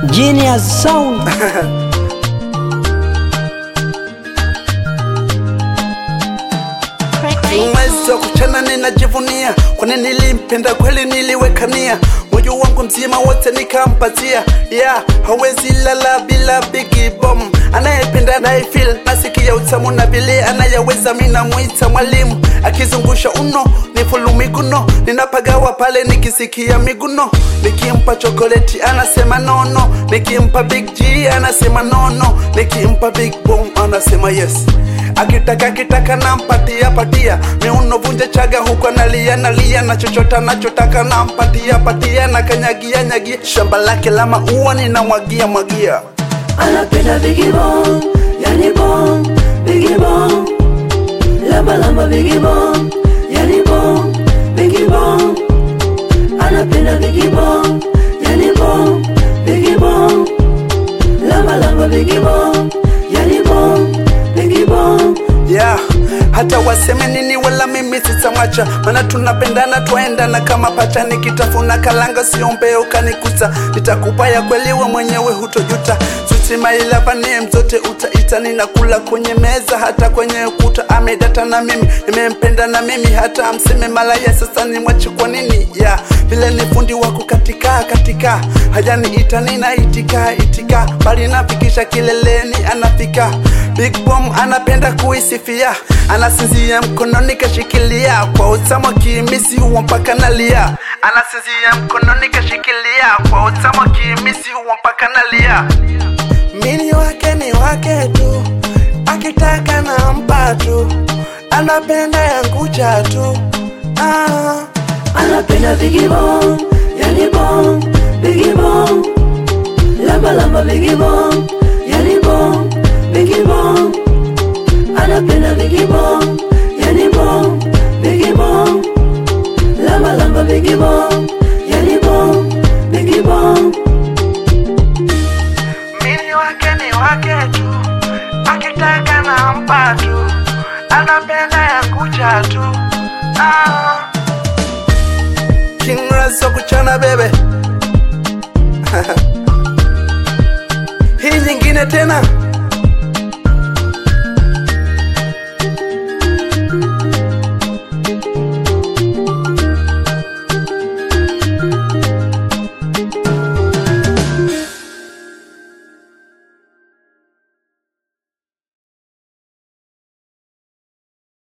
Genius Sound. mwezi wa kuchana ninajivunia, kwani nilimpenda kweli, niliwekania moyo wangu mzima wote nikampatia. Yeah, hawezi lala bila Biggie Bomb, anayependa anayefeel, nasikia utamu na vile anayeweza, mimi namuita mwalimu, akizungusha uno ni fulu miguno, ninapagawa pale nikisikia miguno, nikimpa chokoleti anasema nono, nikimpa Big G anasema nono, nikimpa Big Bomb anasema yes akitaka kitaka nampatia patia miuno vunja chaga huko nalia nalia na chochota nachotaka nampatia patia na kanyagia nyagia shamba lake la maua ninamwagia mwagia anapenda Biggie Bong, yani Bong, Biggie Bong, lamba lamba Biggie Bong, yani Bong, Biggie Bong, anapenda Biggie Bong, yani Bong, Biggie Bong, lamba lamba Biggie Bong, yani Bong, Biggie Bong. yeah. hata waseme nini wala mimi sitamwacha maana tunapendana twaendana kama pacha nikitafuna kalanga siombee ukanikuta nitakupa ya kweli we mwenyewe hutojuta sutimailavane zote utaita ninakula kwenye meza hata kwenye ukuta amedata na mimi nimempenda na mimi hata amseme malaya sasa nimwache kwa nini yeah. vile ni fundi wako katika katika hajaniita ninaitika itika bali nafikisha kileleni anafika Big Bomb anapenda kuisifia, anasinzia mkononi kashikilia, kwa utamu kimisi huwa mpaka nalia. Anasinzia mkononi kashikilia, kwa utamu kimisi huwa mpaka nalia. Mini wake ni wake tu, akitaka nampa tu, anapenda yangu tu ah. anapenda Biggie Bong, yani Bong, Biggie Bong, lamba lamba Biggie Bong, yani Bong, Biggie Bong, anapenda Biggie Bong, yani Bong, Biggie Bong, lamba lamba Biggie Bong, yani Bong, Biggie Bong. Mini wake ni wake tu, akitaka nampa tu, anapenda yangu tu ah. King Razzo kuchana bebe hii nyingine tena